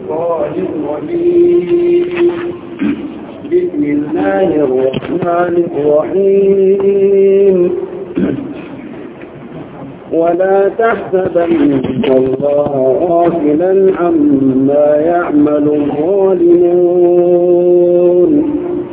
الشيطان الرجيم بسم الله الرحمن الرحيم ولا تحسبن الله غافلا عما يعمل الظالمون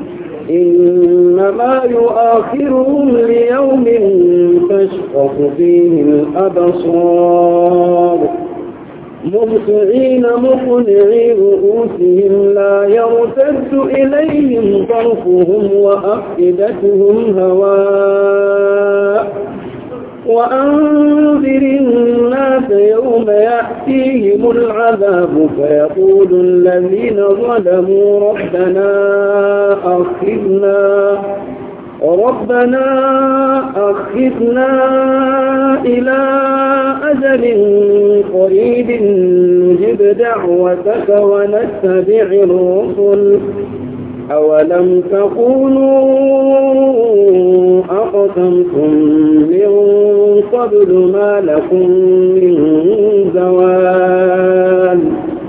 إنما يؤخرهم ليوم تشخص فيه الأبصار مبطعين مقنعي رؤوسهم لا يرتد إليهم طرفهم وأفئدتهم هواء وأنذر الناس يوم يأتيهم العذاب فيقول الذين ظلموا ربنا أخذنا ربنا أخذنا إلى أجل قريب نجب دعوتك ونتبع الرسل أولم تقولوا أقسمتم من قبل ما لكم من زوال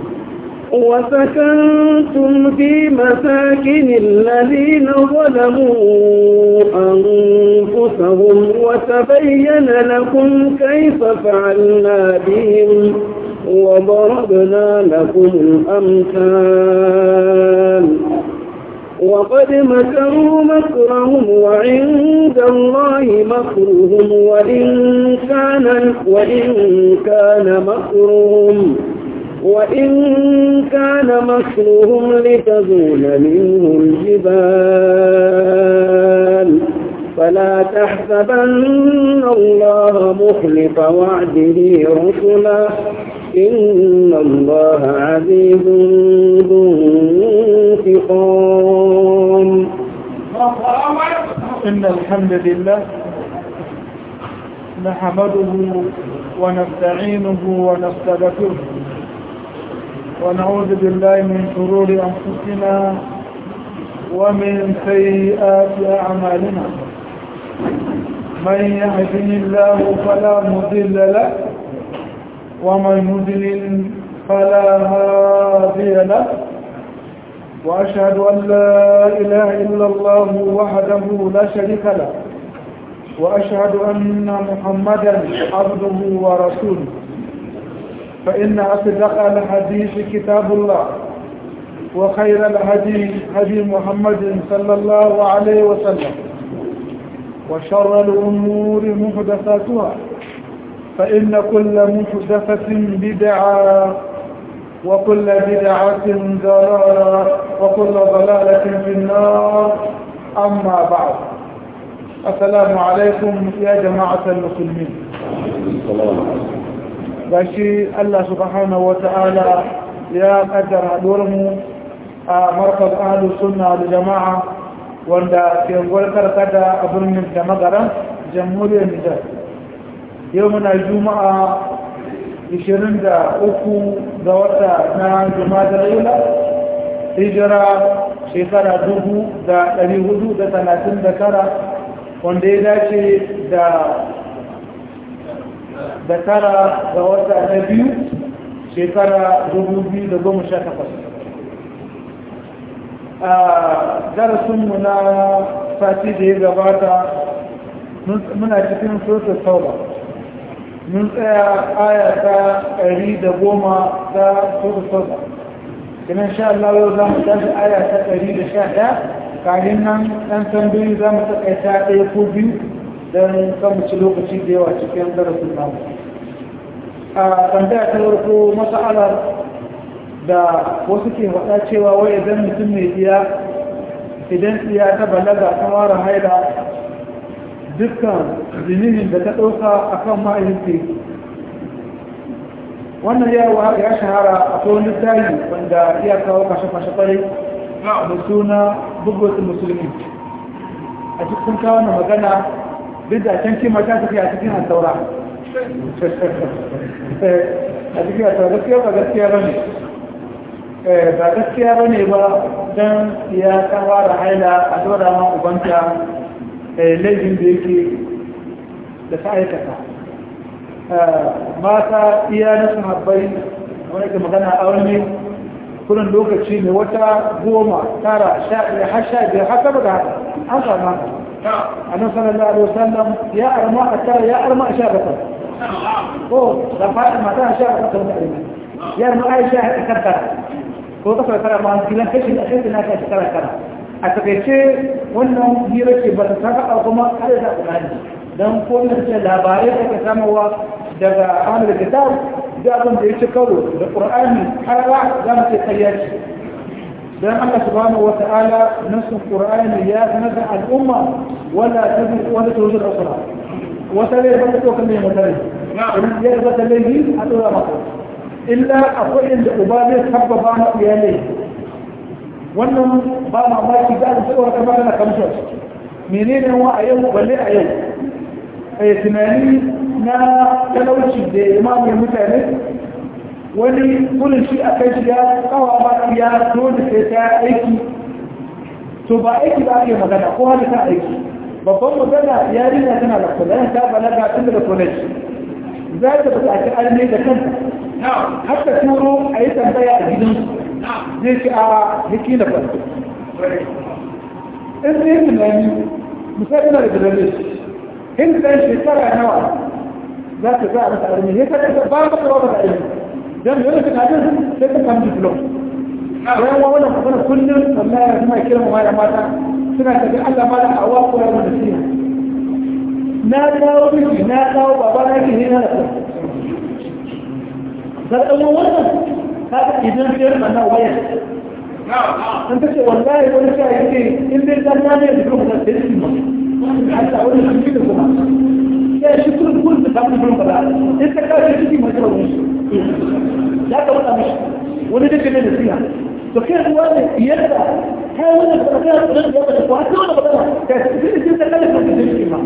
وسكنتم في مساكن الذين ظلموا أنفسهم وتبين لكم كيف فعلنا بهم وضربنا لكم الأمثال وقد مكروا مكرهم وعند الله مكرهم وإن كان وإن كان مكرهم وإن كان مكرهم لتزول منه الجبال فلا تحسبن الله مخلف وعده رسلا إن الله عزيز ذو انتقام إن الحمد لله نحمده ونستعينه ونستغفره ونعوذ بالله من شرور أنفسنا ومن سيئات أعمالنا من يهده الله فلا مضل له ومن يضلل فلا هادي له وأشهد أن لا إله إلا الله وحده لا شريك له وأشهد أن محمدا عبده ورسوله فإن أصدق الحديث كتاب الله وخير الهدي هدي محمد صلى الله عليه وسلم وشر الأمور محدثاتها فإن كل محدثة بدعة وكل بدعة ضلالة وكل ضلالة في النار أما بعد السلام عليكم يا جماعة المسلمين gashi Allah subhanahu wata'ala ya kaddara mu a markaz ahlus sunna da jama'a wanda ke gwarkar kada a birnin da magaran jamhuriyar Nijar yau muna juma'a 23 ga wata na juma'a yula hijira shekara 439 wanda ya dace da da tara ga wata na biyu shekara 2018 a darasinmu na sati da ya gabata muna cikin sosai sauba mun tsaya aya ta ɗari da goma ta sosai sauba kinan sha Allah yau za mu tashi aya ta ɗari da sha ɗaya kayan nan ɗan tambayi za mu taƙaita ɗaya ko biyu don kan ci lokaci da yawa cikin darasin namu a tambaya ta farko mas'alar da wasu ke faɗa cewa wai idan mutum mai iya idan iya ta balaga ta mara haida dukkan zinihin da ta ɗauka a kan ma'aikaci wannan yawa ya shahara a kowar littafi wanda iya kawo kashe-kashe kwarai da suna bugwata musulmi a cikin kawo na magana duk da can kima ta tafi a cikin altaura a cikin altaura gaskiya ba gaskiya ba ne ba gaskiya ba ne ba don ya kawo da haila a dora ma ubanta laifin da yake da ta aikata mata iya na sahabbai wani ke magana a wani kullum lokaci ne wata goma tara sha ɗaya har sha biyar har sama da haka an samu haka annabi sallallahu alaihi wasallam ya arma a tara ya arma a sha bakwai ko da fadi mata a sha bakwai wani arma ya arma aisha a kan tara ko ta fara ma gidan kashi a kai na kai shekara tara a takaice wannan hira ce ba ta saka kuma har da Qur'ani dan ko ne ce labarai da ke samarwa daga ahlul kitab da abin da ya ci karo da Qur'ani har za mu ce kariya ce dan Allah subhanahu wa ta'ala nasu Qur'ani ya sanar da al'umma wala tabi wala tawzir usra wata ne ba ta ko kan mai mutare idan ya ga da laifi a dora maka illa akwai inda uba zai sabbaba ma iyalai wannan ba mamaki da su tsawar ta magana kamshar menene wa a yau balle a yau a tunani na talauci da imamu mutane wani kullum shi a kai shiga kawa ba ya dole sai ta aiki to ba aiki ba ake magana ko hali ta aiki babban magana yarinya tana da kula ta balaga tun daga college za ta buƙaci alme da kanta har ta turo a yi tambaya a gidansu zai ci a yake da farko in zai tunani misali na da dalilin in da shekara nawa za ta za a masa armi ya kada ta ba maka ba da ilimi dan yana ta kadin sai ta samu diplom bayan wa wannan magana kullum wallahi suna kira mu da mata suna tafi Allah ma da awa ko ya mun nasiha na dawo miki na dawo baba na ki ne na da da dan wannan kaga idan biyar mana waya an ta ce wallahi wani sha yake in dai dan na ne da kuma da sai mu Allah wani shi da kuma ya shi kun kun da samu kuma ba in ka kawo shi cikin matsala wani ya ka wata mishi wani da kake da siya to kai ruwa ne yadda kai wani da ka da da ya da kwa to da ba ka shi shi da kallon da shi ma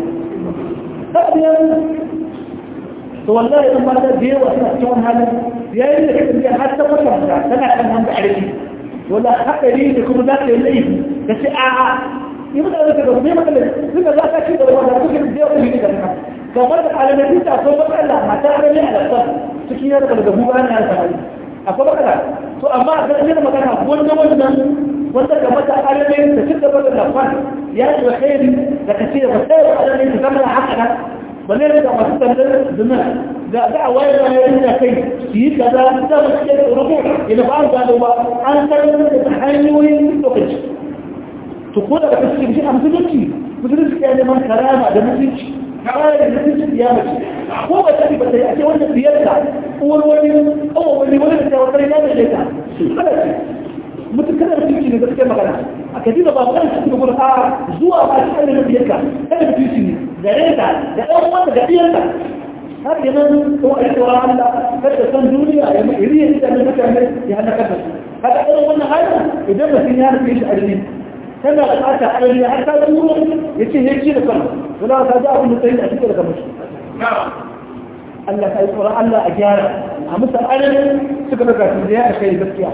to wallahi in ba da yawa suna cikin halin yayin da kake har ta wata da tana kan wanda arki wala haƙari da kuma za ka yi laifi ka ce a'a yi mutane da kuma yi mutane suka za ka ci da wanda suke da yawa yi da kuma kamar da alamai ta so matsala mata arami a lantar cikin yadda daga guba na yasa hali akwai matsala to amma a ganin magana wanda wannan wanda ga mata alamai ta ci gaba da lafan ya yi wa khairi da ka ce ba sai wa alamai ta zama haka nan ba ne da masu tsallar zina da da a wayar da ya yi kai su yi kaza da ba su ke rubu ina ba an gano ba an san da hanyoyin lokaci to ko da ka cikin shi a musulunci musulunci ya neman karama da mutunci kawai da mutunci ya mace ko ba ta ba ta yi ake wannan biyarta uwar wani kawai wani wani da ta wata ya da ta kada ce mutum kada mutunci ne gaskiyar magana a kaji da ba magana cikin gudu a zuwa ba shi da biyarka kada mutunci ne gare ta da ɗan wanda ga biyarta har yanan ko a yi tsoron Allah kada san duniya ya mai iri ya da mutane ya hana kada su kada irin wannan halin idan mutum ya rufe shi a tana da ɓata ainihi har ta turo ya ce ya ci da kan wala ta ji abin da tsaye a cikin daga mashi Allah ta yi tsoron Allah a gyara a musa ainihin suka daga su da ya da kai gaskiya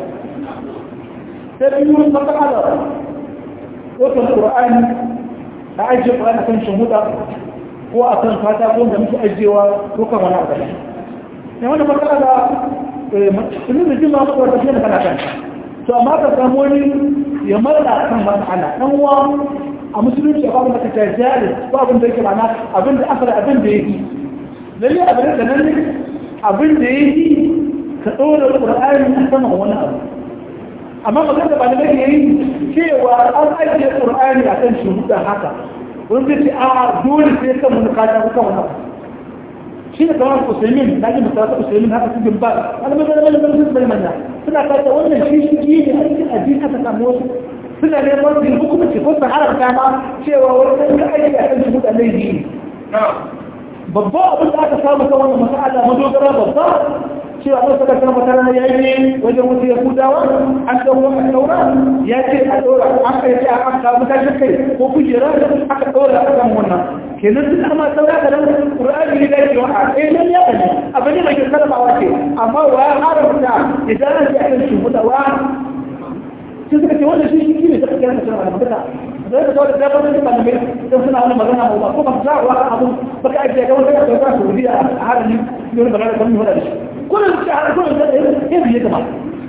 sai biyu maka ala wata ƙura'ani na ajiye ƙura'ani kan shahuda ko a kan fata ko da muke ajiyewa ko kan wani abu ne wani matsala da ilimin jima maka wata fiye da kana kan to amma ka samu wani ya marla kan matsala dan uwa a musulunci ba kuma ka tajjali ba abin da yake mana abin da asali abin da yake lalle abin da nan abin da yake ka dora qur'ani a saman wani abu amma magana ba da yake cewa an ajiye qur'ani a kan shuhuda haka wani zai ce a dole sai kan mun kada kan wani abu shi da kamar usaimin na ji misali usaimin haka cikin ba alamai da malamin sun bai manya suna kata wannan shi shi ne a cikin addini aka samu wasu suna neman bin hukumci ko sun haramta ma cewa wani ɗan aiki a kan shi laifi ne babba abin da aka samu kan wannan masala madogara babba cewa wasu saka kan wata rana ya yi wajen wasu yahudawa an ɗau wani ɗaura ya ce a ɗaura an kai ce a aka mutashin kai ko kujera aka ɗaura a kan wannan kenan duk amma saura da nan Qur'ani ne da yake wa eh nan ya bane abin da ke karbawa ce amma wa ya haramta idan an ji akan shi mutawa sai suka ce wannan shi shi ne da kake kana cewa magana da da dole da ba da ba ne dan suna wannan magana ba ko ba za wa abu ba ka ajiye ga wanda ka ga Saudiya a halin ne magana kan mu da shi kullum shi har kullum da yin biye da ma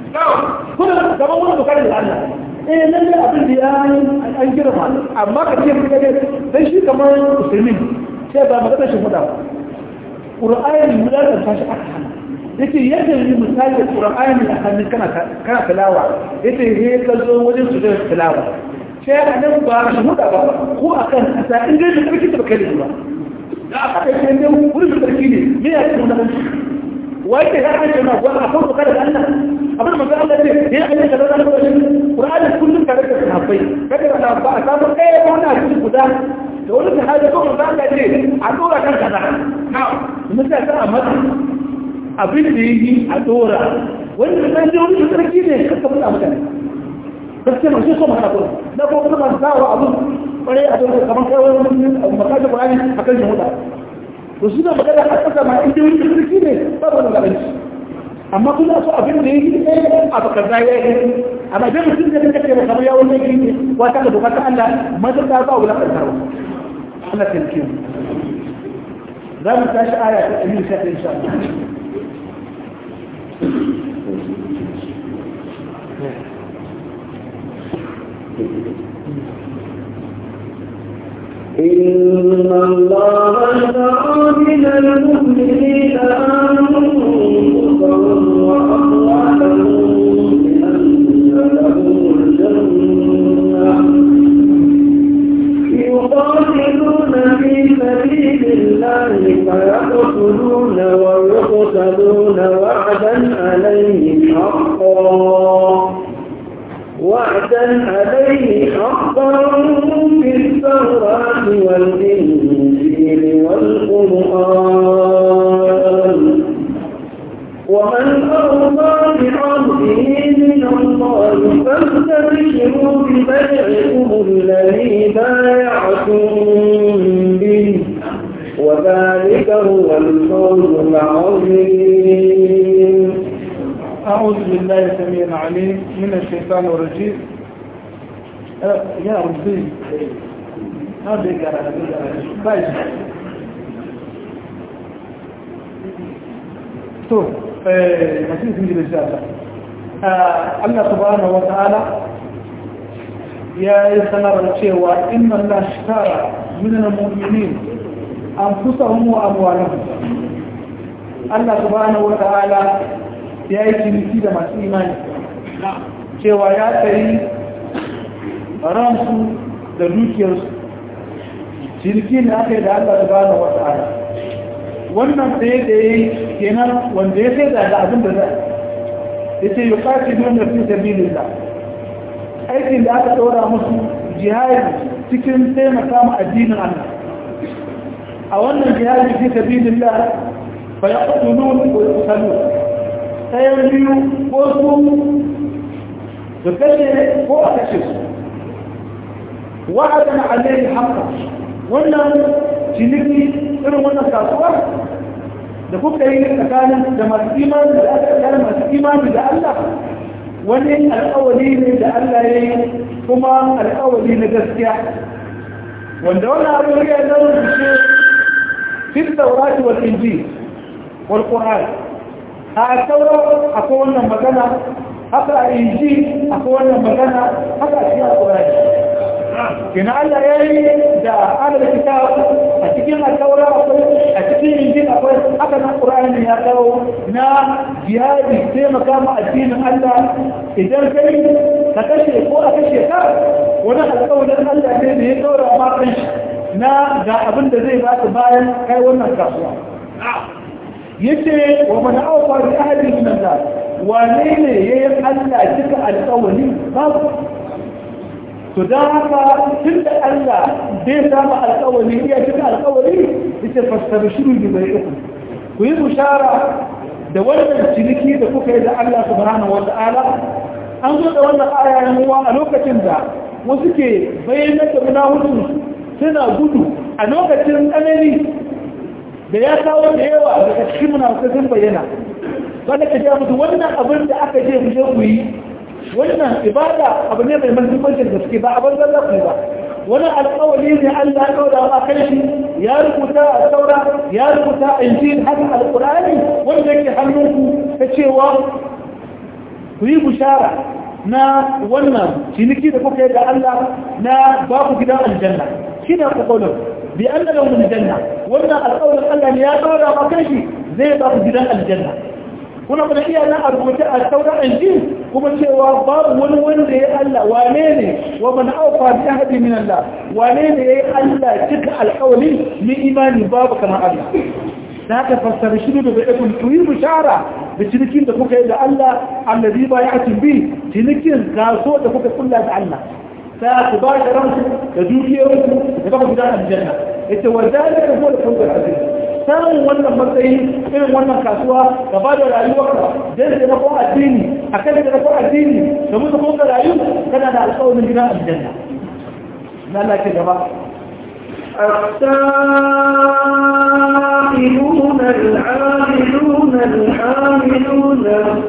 kuna gaban wani bukari da Allah eh lalle abin da ya an girma amma ka ce kuka ne dan shi kamar musulmi sai ba magana shi muda Qur'ani muda da tashi aka hana yace yadda yi misali da Qur'ani a hannun kana kana tilawa yace he ka zo wajen su da tilawa sai a nan ba shi muda ba ko akan kasa in dai da kake da kai ba da aka kai ne wurin sarki ne me ya ce wannan wai ke har an ce na wani akwai bukar da Allah abin manzo Allah ce ya ayyuka kaza da kuma shi Qur'ani kullum tare da sahabbai kada da ba a samu ɗaya ko na cikin guda da wani sahabi ko manzo Allah ce a dora kan kaza mun sai ta amma abin da yi a dora wanda san ji wani sarki ne kaka fada mutane gaskiya mun so mana ko da ko kuma zawo abu bare a dora kamar kai wani makaji Qur'ani akan jumuda to su da magana a ƙasa ma inda wani sarki ne ba wani gabanci amma kuna so abin da ya yi ɗaya a bakar za ya yi amma idan mutum da kake da kamar yawon laifi ne wata da bukatar Allah mazan da ba wula ƙarƙarwa Allah ta yi za mu tashi aya ta ɗari sha ɗaya sha إن الله اشترى من المؤمنين أنفسهم وأموالهم بأن لهم الجنة يقاتلون في سبيل الله فيقتلون ويقتلون وعدا عليه حقا وعدا عليه حقا في التوراة والإنجيل والقرآن ومن أرضى بعهده من الله فاستبشروا ببيعكم الذي بايعتم به وذلك هو الفوز العظيم أعوذ بالله السميع العليم من الشيطان الرجيم أه، يا ربي هذا يقرأ بايش تو مسيح سنجي بالجاسة الله سبحانه وتعالى يا يسنر الشيوى إن الله اشترى من المؤمنين أنفسهم وأموالهم الله سبحانه وتعالى ya yi ciniki da masu imani cewa ya tsayi ransu da dukiyarsu ciniki ne aka yi da Allah su bane wata ala wannan tsaye da ya yi kenan wanda ya sai da abin da zai ya ce yi kashi don da fi sabilin da aikin da aka ɗora musu jihari cikin taimaka ma addinin Allah a wannan jihari fi sabilin da fa ya ƙudunu ko ya kusalu ɗayan biyu ko su su kashe ko a kashe su wa'adan alayhi haqqa wannan ciniki irin wannan kasuwa da kuka yi tsakanin da masu imani da aka tsakanin masu imani da Allah wani alƙawari ne da Allah ya yi kuma alƙawari na gaskiya wanda wannan abin ya zama rushe fi taurati wal injil wal qur'an a taura akwai wannan magana haka a inji akwai wannan magana haka a cikin alƙurari kina Allah ya yi da adada kitab a cikin alƙaura akwai a cikin inji akwai haka na ƙur'ani ya kawo na jihadi taimaka ma addinin Allah idan kai ka kashe ko a kashe ka wani alƙawarin Allah ne da ya ɗora ma kan na ga abin da zai ba bayan kai wannan kasuwa yace wa man awfa bi ahli min Allah wane ne yayin Allah cika alƙawari babu to dan haka tunda Allah bai samu alƙawari ya cika alƙawari yace fastabshiru bi bai'ikum ku yi bushara da wannan ciniki da kuka yi da Allah subhanahu wata'ala an zo da wannan aya ne a lokacin da wasu ke bayyana da munafiki suna gudu a lokacin tsanani da ya kawo da yawa daga cikin munafukai sun bayyana wanda ka ja musu wannan abin da aka je ku je ku yi wannan ibada abu ne mai mahimmancin da suke ba abin zalla ku ba wani alƙawari ne Allah ya kawo da kai shi ya rubuta a saura ya rubuta a injil haka alƙur'ani wanda yake hannunku ta cewa ku yi bushara na wannan ciniki da kuka yi da Allah na ba ku gidan aljanna shi ne kokolon bi an da lahum aljanna wannan alƙawarin Allah ne ya dora ma kanshi zai ba ku gidan aljanna kuna kuma iya nan a rubuce a sauran injil kuma cewa babu wani wanda ya Allah wane ne wa man aufa bi ahdi min Allah wane ne ya Allah cika alƙawari ni imani babu kamar Allah da haka fassara shi da bai kun tuyi bishara da cinikin da kuka yi da Allah allazi ba ya bi cinikin kaso da kuka kulla da Allah ta ku ba da ranku da dukiyoyinku da kuka gudanar aljanna yace wa zalika huwa al-fawzul azim samun wannan matsayi irin wannan kasuwa ka ba da rayuwarka don da nafon addini a kan da nafon addini da mutu kuma ka rayu kana da alƙawarin gidan aljanna na Allah ke gaba السائلون العاملون الحاملون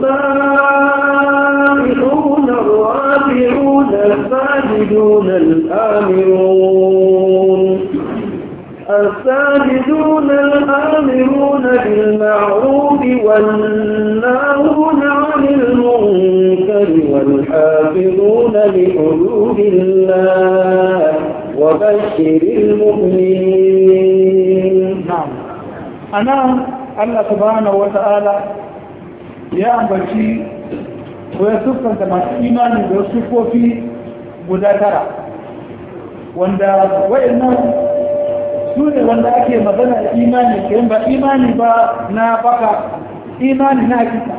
السائلون الرافعون الساجدون الآمرون الساجدون الآمرون بالمعروف والناهون عن المنكر والحافظون لحدود الله وبشر المؤمنين نعم أنا الله سبحانه وتعالى يا أمبتي ويسفن كما إيماني ويسفوا في مذاكرة wanda wa'annan su ne wanda ake magana da imani ke ba imani ba na baka imani na hakika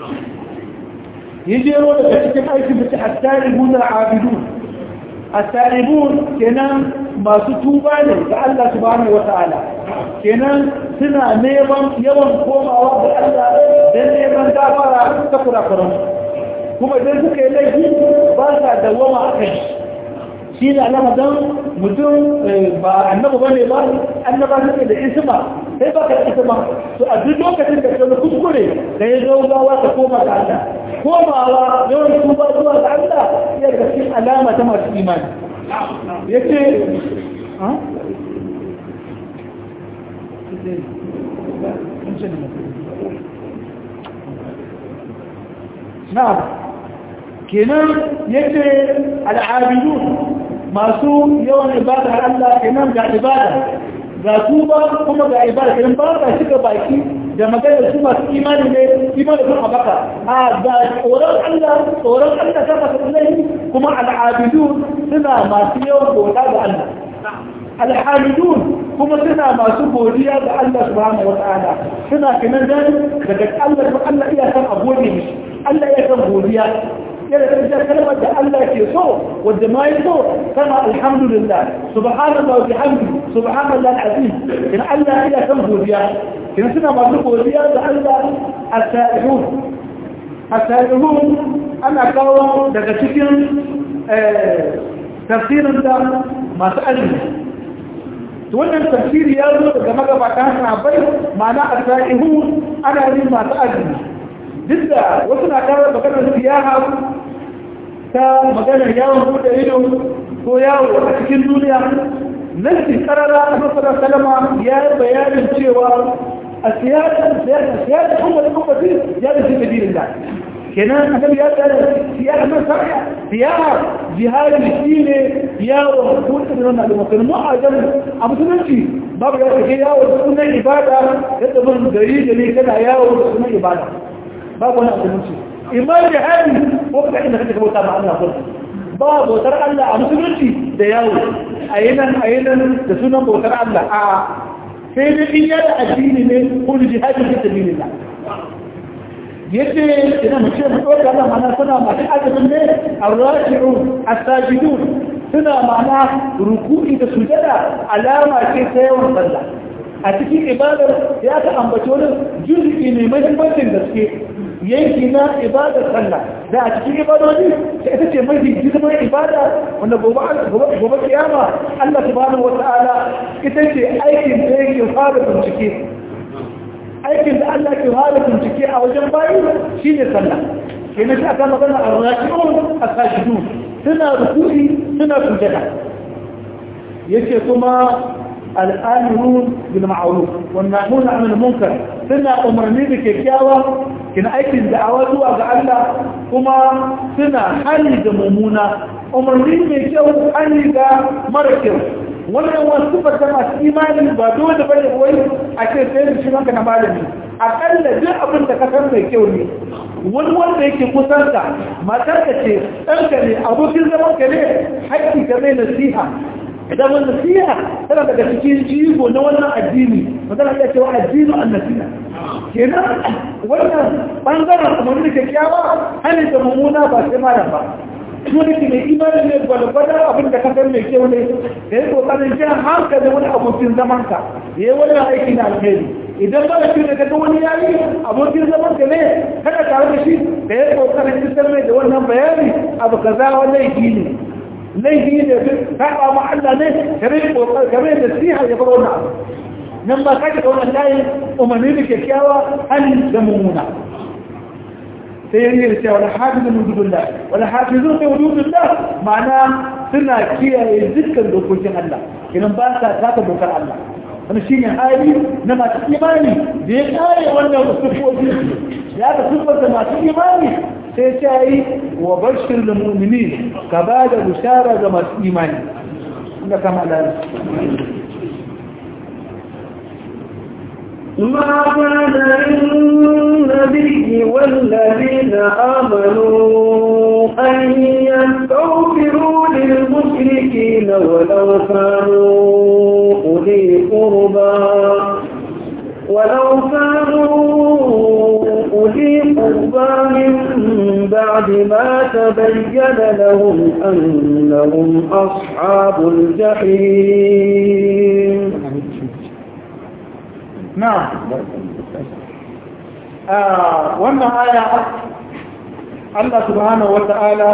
yi jero daga cikin aikin da ce a tarihun da abidun a tarihun kenan masu tuba ne ga Allah subhanahu wa ta'ala kenan suna neman yawan komawa ga Allah don neman gafara ta kurakuran kuma idan suka yi laifi ba sa dawama a kai shi ne alama don mutum ba annaba ba ne ba annaba suke da isma sai ba ka da isma to a duk lokacin da ka kuskure da ya zo gawa ka koma ga Allah komawa yawan tuba zuwa ga Allah ya daga cikin alama ta masu imani yace ha na'am kenan yace al'abidun masu yawan ibada Allah kenan ga ibada ga tuba kuma ga ibada kenan ba ka shiga baki da magana su masu imani ne imani kuma baka a ga tsoron Allah tsoron Allah ta fasa laifi kuma al'abidun suna masu yawan bauta ga Allah alhamidun kuma suna masu godiya ga Allah subhanahu wata'ala suna kenan dan daga Allah kuma Allah iya san a gode mishi Allah iya san godiya yana da kalmar da Allah ke so wanda ma ya so kama alhamdulillah subhanallah wa bihamdi subhanallah alazim in Allah ya san godiya in suna masu godiya da Allah as-sa'ihun as-sa'ihun ana kawo daga cikin tafsirin da masu azumi to wannan tafsiri ya zo daga magabatan sahabbai ma'ana as-sa'ihun ana yin masu azumi duk da wasu na kawo maganar siyaha ta maganar yawon bude ido ko yawo a cikin duniya nasi karara a masarar salama ya yi bayanin cewa a siyasar siyasar kuma da kuma ya da shi kadirin da kenan annabi ya tsara siyasar nan sarya siyasar jihadi shi ne yawon bude da wannan al'ummar mu a jan a musulunci babu ya kake yawo da sunan ibada yadda mun gari gari kana yawo da sunan ibada babu wani musulunci imar da hali ko ka inda kake bauta ma Allah kullu ba bautar Allah a musulunci da yawo a yanan a yanan da sunan bautar Allah a sai dai in yana addini ne ko jihadi fi sabilillah yace ina mace mu dauka Allah mana suna masu azumin ne ar-raki'un as-sajidun suna mana ruku'i da sujada alama ce ta yawan sallah a cikin ibadar ya ta ambaci wani juzuki ne mahimmancin gaske yanki na ibadar sallah da a cikin ibadoji ta ita ce mafi girman ibada wanda gobe kiyama Allah subhanahu wata'ala ita ce aikin da yake fara bincike aikin da Allah ke fara bincike a wajen bayi shine sallah kenan shi aka magana ar-raki'un as-sajidun suna rukuni suna sujada yace kuma al'amirun bil ma'ruf wan nahuna 'anil munkar suna umarni da kyakkyawa kina aikin da'awa zuwa ga Allah kuma suna hali da mummuna umarni mai kyau hali ga mara kyau wannan wasu fata masu imani ba dole bane wai a ce sai da shi ranka na malami akalla duk abin da ka san mai kyau ne wani wanda yake kusan ka matar ka ce ɗanka ne abokin zaman ka ne haƙƙi ka mai nasiha idan wani nasiha tana daga cikin jigo na wannan addini magana ya cewa addinu an nasiha kenan wannan bangaren umarni da kyakkyawa hannun da mummuna ba sai malam ba wani ke mai imani ne gwalgwadar abin da kasar mai kyau ne da ya kokarin jan hankali wani abokin zamanka ya yi wani aiki na alheri idan ba da shi da kaga wani yayi abokin zaman ka ne kada tare da shi da ya kokarin isar mai da wannan bayani abu kaza wani laifi ne laifi ne ka ba mu Allah ne kare kokar kare da siha ya fara wannan nan ba ka ga wannan layi umarni da kyakkyawa hali da mummuna sai yin da cewa hafizun hududullah wala hafizun fi hududullah ma'ana suna kiyaye dukkan dokokin Allah idan ba sa taka dokar Allah wani shine hali na masu imani da ya kare wannan sufofi ya ga sufar da masu imani sai ta yi wa bashir da mu'mini ka ba da bishara ga masu imani inda kama lalata ما كان للنبي والذين آمنوا أن يستغفروا للمشركين ولو كانوا أولي قربى ولو كانوا أولي قربى من بعد ما تبين لهم أنهم أصحاب الجحيم نعم wannan aya Allah subhanahu wata'ala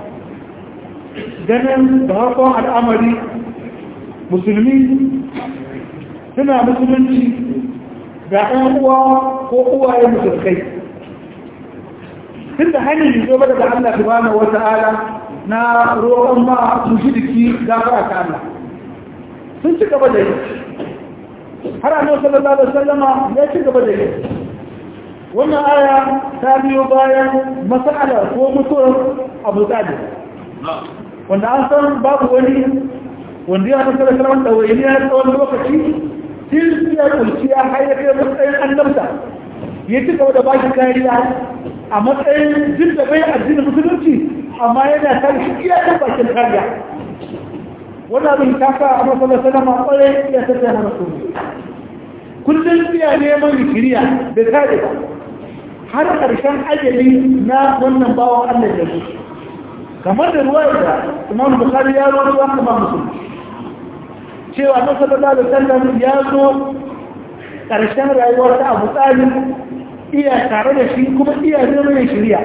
ganin da harkon al'amari musulmi suna musulunci ga ɗan uwa ko uwaye musulkai tun da hannun yi zo daga Allah subhanahu wata'ala na roƙon ma mushiriki gafara ta Allah sun ci gaba da yi har annabi sallallahu alaihi wasallama ya ci gaba da yi wannan aya ta biyo bayan mas'ala ko mutuwar Abu Talib wanda an san babu wani wanda ya san sallallahu alaihi wasallam da wani ya tsawon lokaci sai ya kulci ya hayyake matsayin annabta ya ci gaba da ba shi kariya a matsayin jin da bai addinin musulunci amma yana tare shi iya kan bakin kariya wani abin ta sa a matsalar salama kwarai ya ta tsaye hana su kullum iya neman shirya da tare ba har ƙarshen ajali na wannan bawan allah da su kamar da ruwa da imam bukari ya zo ruwa kuma musulunci cewa na sallallahu alaihi wasallam ya zo ƙarshen rayuwar ta abu tsarin iya tare da shi kuma iya neman shirya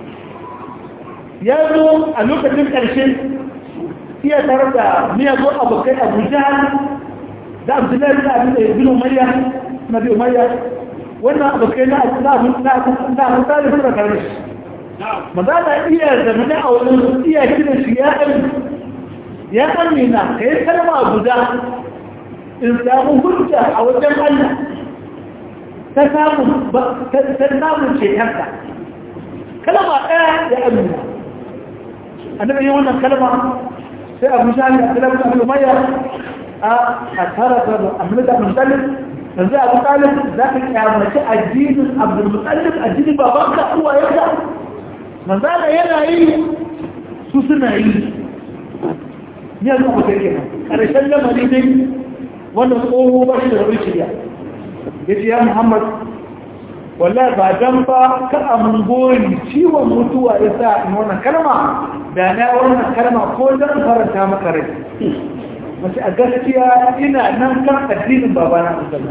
ya zo a lokacin ƙarshe iya tare da miyagun abokai abu jihar da abdullahi da abin da ya bin umayya na bi umayya wannan abokai na abu na abu na abu tsari sun da tare shi maza da iya zamani a wani iya gina shi ya ɗan ya amina ka yi kalma guda in samu hujja a wajen allah ta samun ta samun shekarta kalma ɗaya ya amina annabi yi wannan kalma sai abu shani a talabta abu maya a tara da amurka musalin yanzu abu talib za ka kyamaci addinin abu musalin addinin baban ka uwa yadda manzana yana yi su suna yi yanzu abu kai kenan ƙarshen lamari dai wannan tsoho ba shi da rabin shirya ya ce ya muhammad wallahi ba dan ba ka amin gori ciwon mutuwa ya sa in wannan kalma da na wannan kalma ko zan faranta maka rai mace a gaskiya ina nan kan addinin babana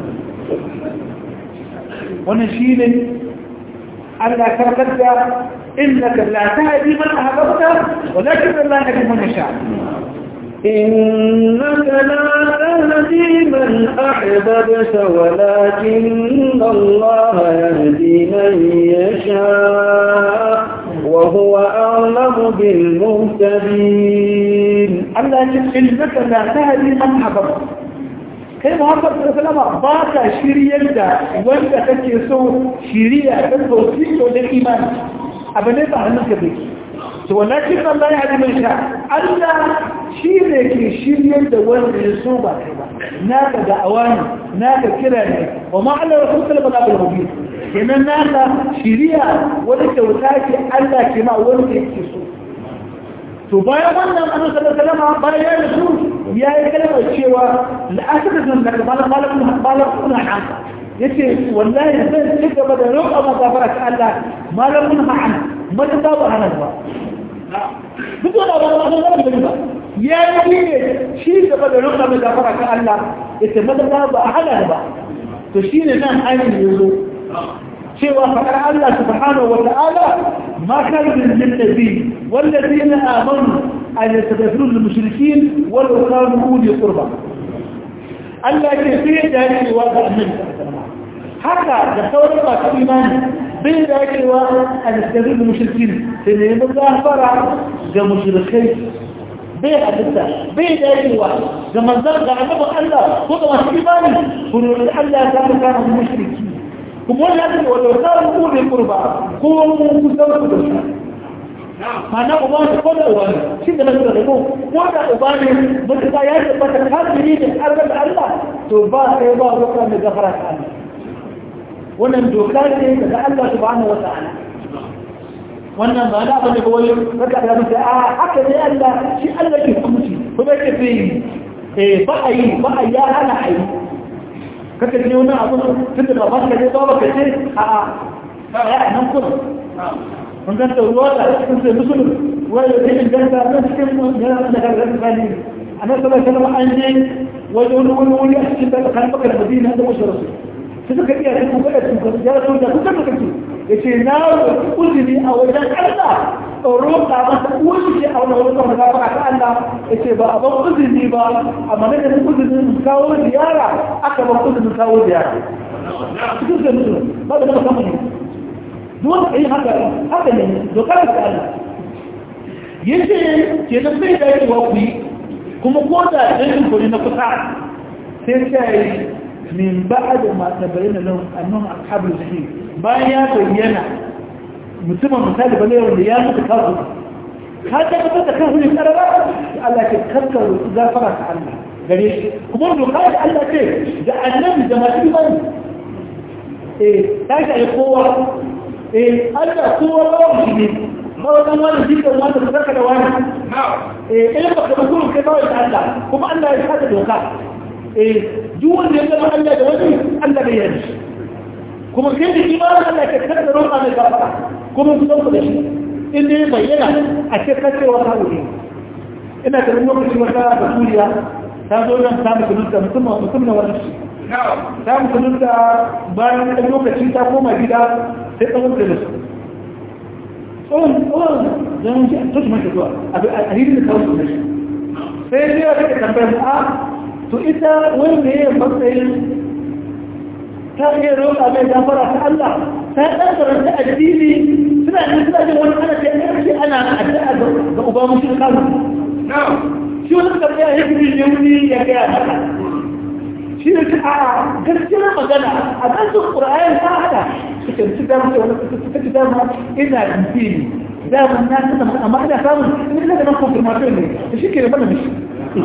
wannan shi ne Allah karkar da innaka la tahdi man ahbabta walakin Allah yahdi man yasha إنك لا تهدي من أحببت ولكن الله يهدي من يشاء وهو أعلم بالمهتدين Allah ya ce innaka la tahdi man ahbabta kai muhammad sallallahu ba ka shiryar da wanda kake so shiriya ta tausi da imani abu ne ba hannun ka bai to walakin Allah ya hadi mai sha Allah shi ne ke shiryar da wanda ya so ba kai ba naka da awani naka kira ne wa ma Allah rasul sallallahu alaihi wasallam kenan naka shiriya wani kyauta ce Allah ke ma wanda yake so to bayan wannan annabi sallallahu alaihi wasallam bayan ya su ya yi kalmar cewa la'asatun da malam malam malam kuna hanka yace wallahi zan ci gaba da roƙa ma gafara ta Allah malam mun ha'an mata ba ba hana ba duk wanda ba ba ba ba ya yi ne shi gaba da roƙa ma gafara ta Allah yace mata ba hana ba to shine nan ainihin yazo cewa faɗar Allah subhanahu wa ta'ala ma kan lil nabi wallazina amanu an yastaghfiru lil mushrikeen wal kanu uli qurba Allah ke sai da cewa ga annabi haka da sauran masu imani bai da cewa an yastaghfiru lil mushrikeen sai ne mun gafara ga mushrikai bai hadisa bai da cewa ga manzon ga annabi Allah ko ga masu imani kun Allah ta kana mushriki kuma wani ya ce wadda wata ko ne kurba ko mun kusan ku da shi mana uba ne ko da uba ne shi da nasu da ko ko da uba ne mutuka ya ce bata kafiri ne arba da Allah to ba sai ba roƙa mai gafara ta Allah wannan doka ce daga Allah subhanahu wa ta'ala wannan ba da bane kawai raka da mutum a haka ne Allah shi Allah ke hukunci kuma yake fi eh ba a yi ba a ya hana a yi kaka ce wani abu tun da baban ka ne ba ka ce a a ya nan kuma mun ganta ruwa da cikin sai musulun wani da cikin ganta na cikin yana da gargar tsani a nan sallar kalma an je wani wani wani wani a cikin da kan baka da madina da wasu rasu su suka iya cikin kuka da cikin ya rasu da kuka da kake ya ce na uzuri a wajen allah roƙa masa uwar a wani wani kawai da ta Allah ya ce ba a ban uzuri ba a maganin uzurin kawo ziyara aka ban uzurin kawo ziyara cikin zai mutu ba da nama samun duwan ka yi haka haka ne dokar da Allah ya ce ke nan zai da yawa ku yi kuma ko da ɗan kuri na kusa sai ta yi min ba da masu bayyana nan annon ashabul jahil bayan ya bayyana mutumin misali ba ne wanda ya mutu kawo ka tabbatar da kan hujjar karara Allah ke karkar gafara ta Allah gare shi kuma doka da Allah ce da annabi da masu imani eh ta shi kowa eh Allah kowa ba shi ne ba wannan wani jikin wanda ka karka da wani eh eh ba ka mutum kai ba ta Allah kuma Allah ya sada doka eh duk wanda ya zama Allah da wani Allah bai yarda kuma kai da imanin Allah ke karkar roƙa mai gafara kuma su ɗauka da shi inda ya bayyana a ce kacewa ta wuri ina da lokaci wata da turiya ta zo nan ta musulunta mutum na wani shi ta musulunta bayan ɗan lokaci ta koma gida sai tsawon da su tsawon tsawon zan shi a tushe mashi zuwa a hirin da tsawon da shi sai ya take tambayar mu a to ita wani ne ya matsayin ta iya roƙa mai gafara ta Allah ta ɗan karanta addini suna ne suna jin wani ana ce ƙarfi ana addu'a ga uba mushi da kazu shi wani karɓi a yankin ne wuni ya gaya haka shi ne ta a gaskiyar magana a ɗan su ƙura'ayen ta haɗa suke ci dama ce wani suka ci dama ina addini dama na tana amma ina samun ina da nan confirmation ne da shi ke da mana mishi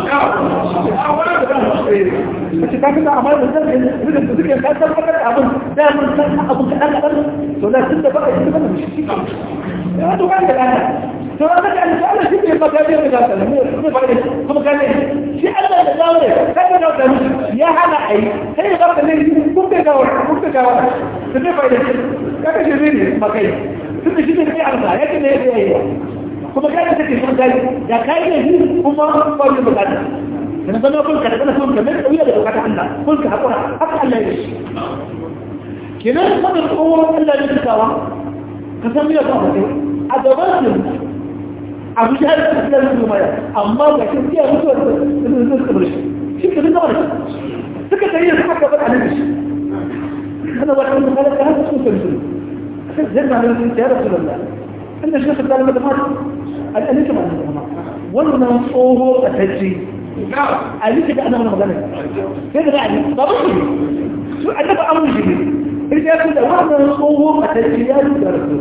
mace ta fi da amma da zai da suke ka tabbatar da abin da mun san abin da dan dan to da tun da ba a yi mana shi ya to kan da kana to da ka an Allah shi ne maka da da ta ne kuma ba kuma kan shi Allah da dawo kai da da ya hana ai sai da ka ne kun da dawo kun da dawo to ne fa da ka ce ne makai tun da shi ne ya Allah yake ne ya yi kuma kai da take son kai da kai ne shi kuma ba ni bukata kana zama kun ka kana kun ka mai kauya da bukata Allah kun ka hakura haka Allah ya shi kenan sanin kowa Allah ne tsawa ka san me ya faru a gaban su abu da ya tsaya da su mai amma ga shi ya mutu da su suka bar shi shi ka duka bar suka tayi suka ka bar annabi shi kana wata mun kala ka haka su sun sun zai na ya rasulullah inda shi ka kalla da mata al'alika ba da wannan tsoho a tajji ali ka ana wannan magana sai da ali ba ba shi su annabi amru shi ne sai ya ce da wannan tsoho a tafiya da rasu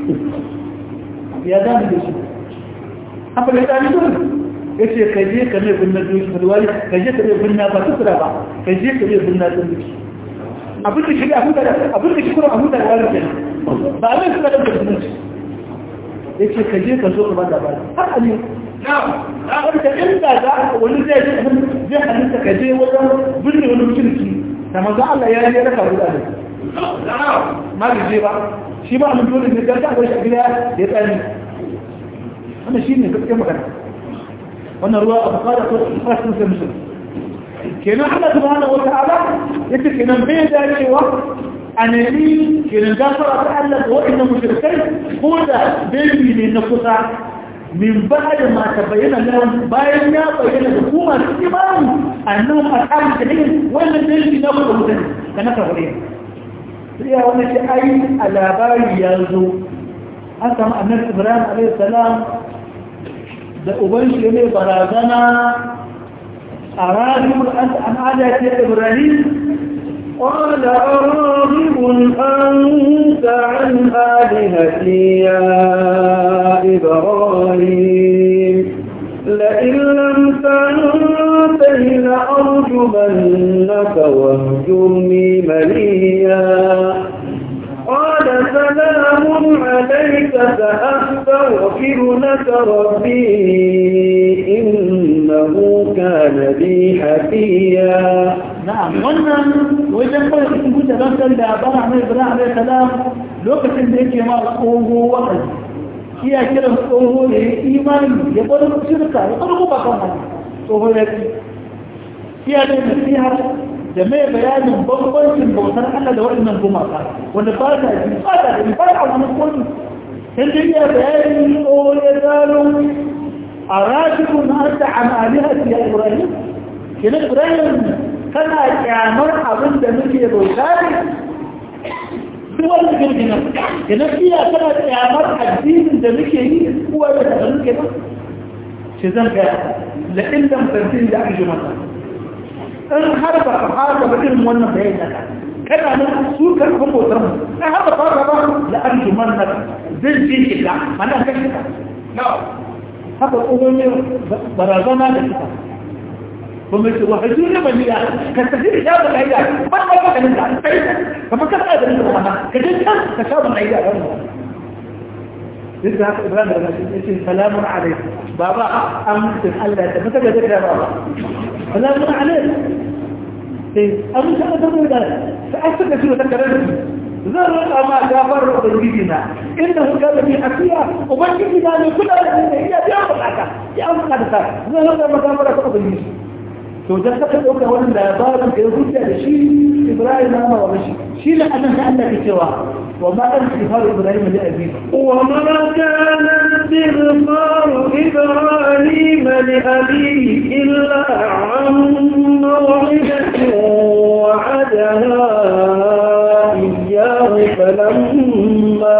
ya zama da shi haka da ya dole ya ce ka je ka mai binna doki falwari ka je ka mai binna ba tukura ba ka je ka mai binna don duki abin da shi abin da abin da shi kuma abin da ya rufe ba a mai suna da binna shi ya ce ka je ka zo ka ba da ba har a ne wanda inda za wani zai zai halitta ka je wajen binne wani mutunci da maza Allah ya yi raka guda ne ma da je ba shi ba mun dole ne dan ka bar shi gida ya tsani wannan shine gaskiyar magana wannan ruwa a bukata ko fasin sai musulun kenan Allah subhanahu wata'ala yace kenan bai dacewa a nemi kenan gafara ta Allah ga waɗannan mushrikai ko da dalili ne na kusa min ba'd ma tabayyana lahum bayan ya bayyana da kuma su imani annahum ashabul jahim wannan dalili na kusa mutane kana ka hore sai ya wannan shi ai a labari ya zo an samu annabi Ibrahim alaihi salam da uban shi ne barazana a ragibin an adace ibrahim قال أراغب أنت عن آلهتي يا إبراهيم لئن لم تنته لأرجمنك واهجرني مليا قال سلام عليك سأستغفر لك ربي إنه كان بي حفيا na'am wannan wajen kawai cikin kuta don san da bara mai ibrahim alaihi salam lokacin da yake ma tsoho wa'azi iya kiran tsoho da ya imani ya bar shirka ya bar ba kan wani tsoho ya ci iya da nasiha da mai bayanin bambancin bautar Allah da waɗannan gumaka wanda ba ta ji ba ta ji ba ta wani kotu sai dai iya bayanin tsoho ya gano a rashidun an ta amalihati ya ibrahim kenan ibrahim kana kyamar abin da muke bauta ne duk wani girgina kenan iya kana kyamar addinin da muke yi kuwa da ta muke ba shi zan ga la'in da mutantin da aka ji masa in har ba ka fara ba irin wannan bayan naka kana nan su karfin bautar mu in har ba fara ba la an ji man naka zan ce shi ka mana kan shi ka haka tsohon barazana da kita kuma ce wa hajji ne mai ya ka tafi da ya bala ya ba ba ba kan da kai kuma ka tsaya da ni kuma ka je can ka sha bala ya ran duk da haka Ibrahim da shi yace salamun alaikum baba amincin Allah da maka da da baba salamun alaikum sai amincin Allah da sai aka da shi da karar zan roƙa ma gafar ubangiji na inda kuka da bi afiya ubangiji na ne kula da ni ya biya bukata ya an bukata ta zan roƙa ma gafar ta ubangiji to dan saka dauka wannan labarin da ya hujja da shi Ibrahim na ma wa shi shi ne annan da Allah ke cewa wa ma kan istighfar Ibrahim li abi wa ma kana istighfar Ibrahim li abi illa an maw'idatin wa'adaha iyyahu falamma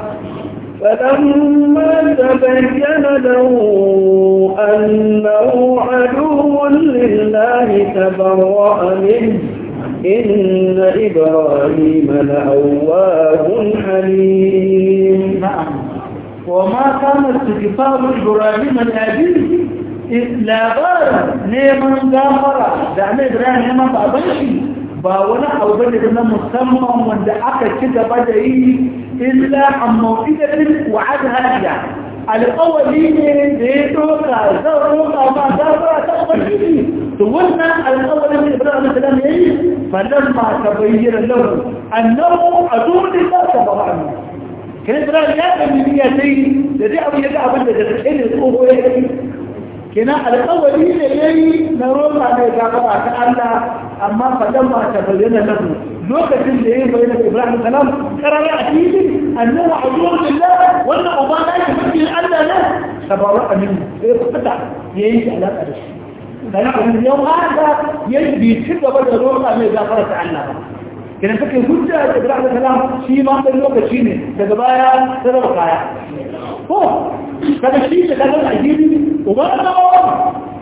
فلما تبين له أنه عدو لله تبرأ منه إن إبراهيم لأواه حليم نعم وما كان استغفار إبراهيم لأبيه لا بار نيمان غافرة دعم إبراهيم ما بابنشي ba wani abu bane da na musamman wanda aka ci gaba da yi illa an mawqidatin wa'ada hadiya alƙawari ne da ya doka zan roƙa ma gafara ta ubangiji to wannan alƙawarin da Ibrahim salam yayi falan ma ta bayyana lahu annahu aduni la tabaran kai Ibrahim ya ga niyya sai da dai abin ya ga abin da da kai ne tsoho ya yi kenan alƙawari ne yayi na roƙa mai gafara ta Allah amma fadan ba ta bayyana lahu lokacin da yayi bayyana Ibrahim salam karara a fili annahu aduwwun lillah wannan uba da yake cikin Allah ne tabarra amin sai fita yayi shi alaka da shi dan kuma yau haka yayi bi ci gaba da roƙa mai gafara ta Allah ba kina take hujja da Ibrahim salam shi ma dan lokaci ne daga baya sai kaya ko kada shi da kaga addini uba da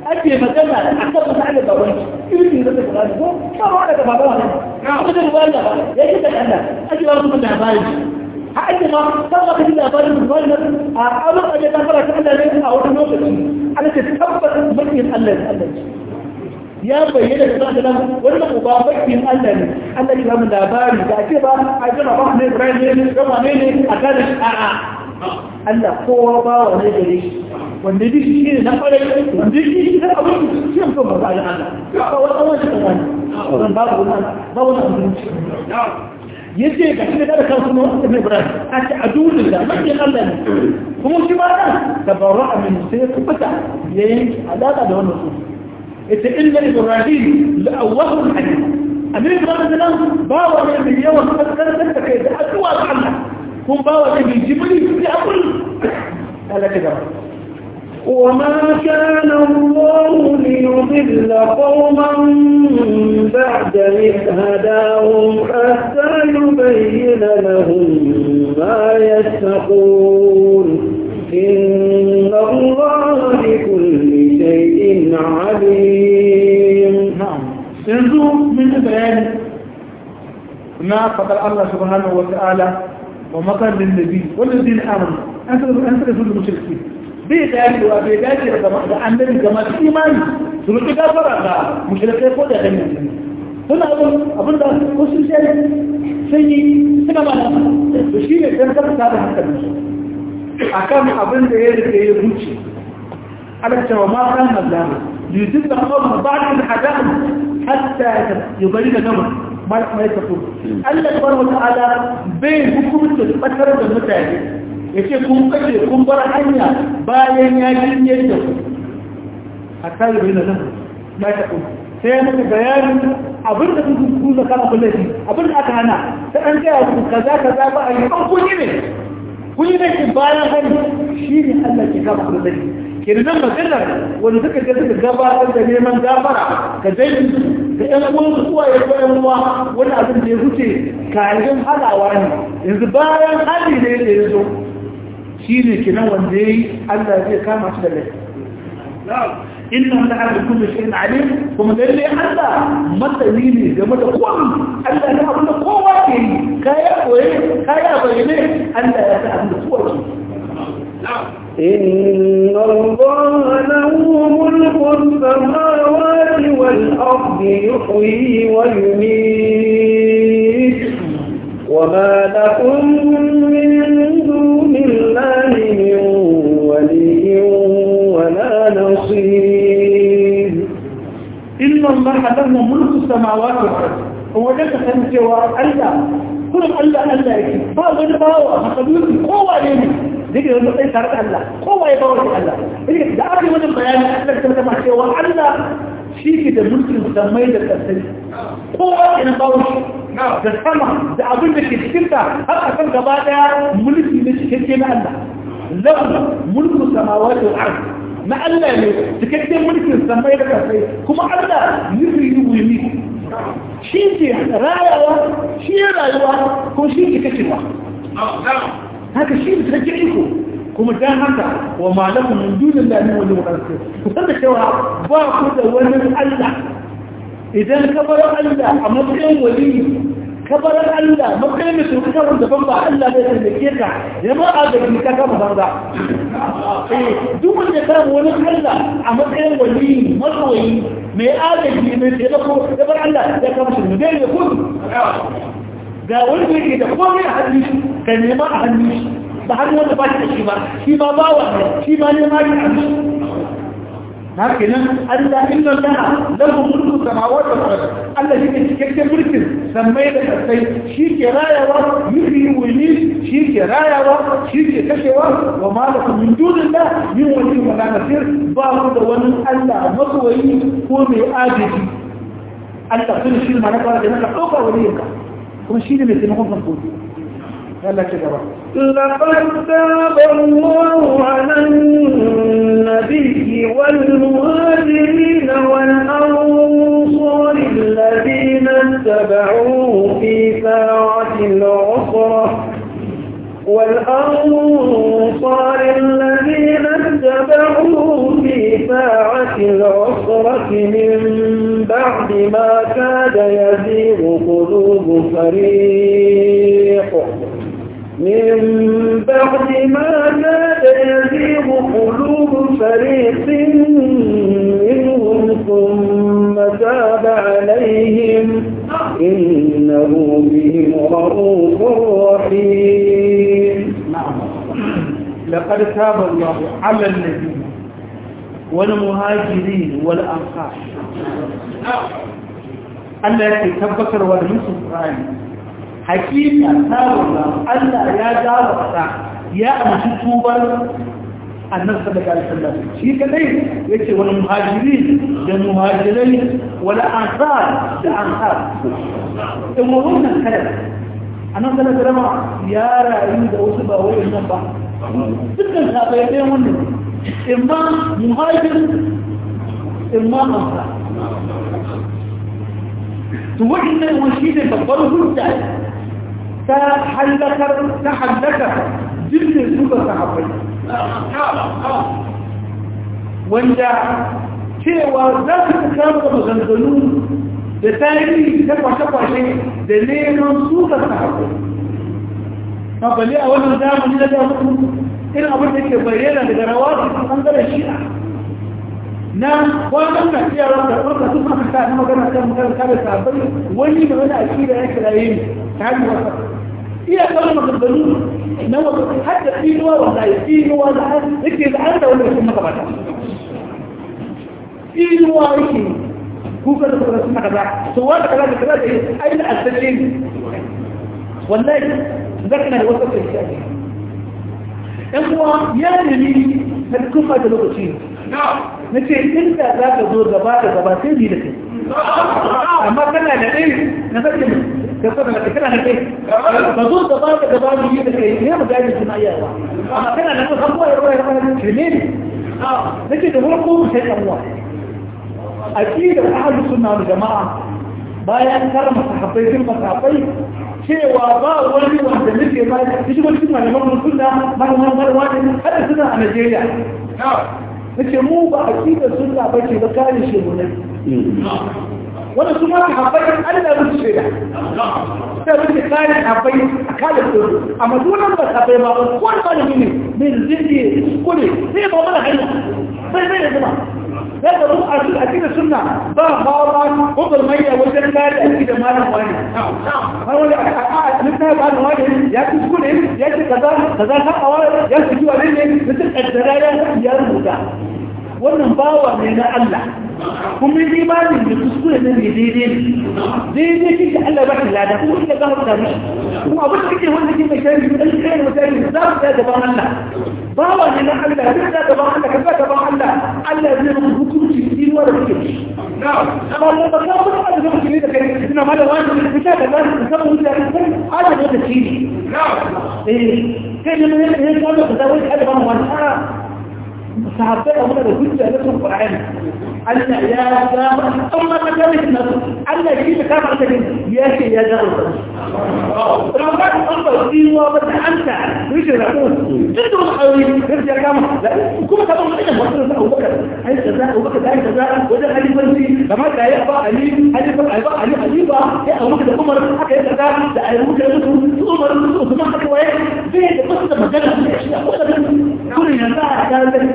ake magana a kan mutane da wani irin da zai kula ko ba ba da baba wannan kuma da ruwa da ya ce da Allah ake ba mu da labari ha ake ma san ba da labarin da wannan a abin da ya fara ta Allah ne a wani lokaci Allah ta tabbata bakin Allah Allah ya bayyana da zaka nan wannan uba bakin Allah ne Allah ya ba mu labari da ake ba a jira ba ne Ibrahim ne kuma ne ne a kan a'a Allah kowa ba wa ne gare shi wanda duk shi ne na kwarai wanda shi shi ne abin shi ne kuma ba Allah ba wani Allah shi kan wani babu wannan ba wani abinci yace ga shi da kan kuma Ibn Ibrahim a ce a dole da makin Allah ne kuma shi ba nan tabarra'a min sai ya kubuta yayin alaka da wannan su yace inna Ibrahim la'awwahun halim Amir Ibrahim nan ba wa ne mai yawan kaskantar da kai da addu'a ga Allah kun ba wa ne jibri ya akul Allah ta gaba وما كان الله ليضل قوما بعد إذ هداهم حتى يبين لهم ما يتقون إن الله بكل شيء عليم نعم yanzu min yi bayani na faɗar Allah subhanahu wa ta'ala wa makarin nabi wanda zai amana an sada su da mushirki bai dacewa bai dace da gama da annabi ga masu imani su rufe gafara ga mushrikai ko da ganin jini suna abin abin da wasu shari sun yi suna ma da to shi ne don karta da hankali a kan abin da ya rike ya zuci ala cewa ma kan mazlama yuzin da kawai ba da hadamu hatta ya bari da gama ma ya tafi Allah subhanahu wa ta'ala bai hukumta batar da mutane ya ce kun kashe kun bar hanya bayan ya jinye da ku a kare bai na nan na ta kuma sai ya maka bayanin abin da kun kuza kan abin da abin da aka hana ta an gaya ku kaza kaza ba a yi an kun yi ne kun yi ne ki bayan hanya shi ne Allah ke kama ku da ke da nan maganar wanda suka je suka gabatar da neman gafara ka dai da ƴan uwan su kuwa ya ƴan uwa wani abin da ya huce kayan halawa ne yanzu bayan hali ne da ya zo shi ne kinan wanda ya yi Allah zai kama shi da laifi inna da ala kullu shay'in alim kuma lalle Allah masani ne game da komai Allah ne abin da kowa ke yi kaya koye kaya bayyane Allah ya sa abin da kowa ke إن الله له ملك السماوات والأرض يحيي ويميت وما لكم من دون الله من ولي ولا نصير إن الله له ملك السماوات والأرض هو ده تسمى الله كل الله الله يكي باو غير باو مخلوق قوة يمي ذكر يقول لك ترك الله قوة يباو الله ذكر ده أبي من البيان أنك تسمى سوى الله شيء كده ملك مسمى ده تسمى قوة إن باو da sama da abin da ke cikinta har a kan gaba daya mulki ne cikakke na Allah lahu mulku samawati wal ard na Allah ne cikakken mulkin samai da kasai kuma Allah yufi yuwi shi ke rayawa shi rayuwa ko shi ke kashewa haka shi ne cikakken iko kuma dan haka wa malakum min dunillahi min wali wa ku san da cewa ba ku da wani Allah idan ka bar Allah a matsayin wali ka bar Allah matsayin mai tuka kan daban ba Allah bai taimake ka jama'a da ni ka kama banza eh duk wanda ka wani Allah a matsayin wali masoyi mai agaji mai taimako da bar Allah ya kama shi ne ya kun ga wanda yake da komai a hannu ka nema a hannu ba hannu wanda ba shi da shi ba shi ma bawa shi ma nema shi a hannu هكذا ألا إن الله له ملك السماوات والأرض ألا شيء كيف ملك سميت السيد شيء راية يحيي ويميت شيء راية شيء كشوة وما لكم من دون الله من ولي ولا نصير باخذ ونن ألا مصوي هو من آجي ألا كل شيء ما نقرأ لأنك أوقع وليك كم شيء من يتنقون فنقول يلا كده لقد تاب الله على النبي والمهاجرين والأنصار الذين اتبعوه في ساعة العسرة والأنصار الذين اتبعوه في في ساعة العسرة من بعد ما كاد يزيغ قلوب فريق من بعد ما كاد يزيغ قلوب فريق منهم ثم تاب عليهم إنه بهم رؤوف رحيم لقد تاب الله على النبي والمهاجرين والأنصار Allah yake tabbatar wa da musu Qur'ani hakika tawalla Allah ya dawo ya amshi tubar annabi sallallahu alaihi wasallam shi kadai yace wal muhajirin da muhajirai wal ansar da ansar in wannan kada annabi sallallahu alaihi wasallam ya rayu da wasu ba wayannan ba dukkan sabai ɗaya wannan imma muhajir imma ansar to wannan wani ne babbar hujja ta halakar ta halakar jirgin su ga sahabbai wanda cewa za su kama da maganganu da tarihi ta kwashe-kwashe da neman su ga sahabbai ma bale a wannan zamani na damuku irin abin da ke bayyana daga rawa su ɓangaren shi'a na kwanan na cewa da ɗauka su maka ta magana kan magana kare sahabbai wani da wani akida ya kiraye ne ta hanyar wasa iya kawai maganganu na wata hadda tsinuwa wanda ya tsinuwa da yake da an da wanda ya maka bata tsinuwa yake kuka da kuma suna kaza to wanda kaza da kaza da yi aina asace ne wallahi zaka na da wasu kai shi ɗan uwa ya nemi ta kuma da lokaci na ce inda za ka zo gaba da gaba sai ni da kai amma kana da ɗaya na sarki ka so da kana da kai ka zo gaba da gaba da yi da kai ne mu gani suna iya ba amma kana da kan kowa ya koya koya ce ne ne nake da farko sai dan uwa aqida ahlus sunna wal jamaa bayan karama sahabbai sun sahabbai cewa ba wani wanda nake ba shi wani cikin malaman sunna malaman malaman hada suna a Najeriya nace mu ba aqidar sunna bace ba kare shi mu ne wanda su ma haɓar Allah musu shaida sai muke kare haɓai a kare su amma dunan ba haɓai ba wani malami ne mai zirge kule sai ba mana hanya sai zai da zuma sai da mu a cikin akidar sunna ba hawa kogar manya wajen kare akidar malam wani har wani a littafin malam wani ya ci kule ya ce kaza kaza ta awa ya ci kiwa ne ne mutum kaddara ya rubuta wannan bawa ne na Allah kuma yi imanin da kuskure ne ne daidai ne daidai kike Allah ba ta lada kuma kike ga hukta mishi kuma abin da kike wanda kike shari da kike kai mutane za ku ga gaban Allah bawa ne na Allah duk da gaban Allah kaga gaban Allah Allah zai muku hukunci dinuwa da kike amma mun ba ka ba da kike da kai ina ma da wani kuka da za ku samu mutane kai ala da ta ci eh kai ne ne ne ka da wani kada ba mu wani sahabbai a da hujja na sun Qur'ani Allah ya ga amma ka ga shi nan Allah shi da ka farka din ya ce ya ga Ramadan an ba diwa ba da anta rishi da ku duk da wani aure ya kama kuma ka ban da wasu da Abu Bakar ai kaza Abu Bakar da kaza wajen halifanci kamar da ya ba Ali halifa ai ba Ali halifa ya Abu Bakar da Umar haka ya kaza da ai Abu Bakar da Umar da Usman haka waye sai da basu da magana shi ko da kullun yanzu a ga da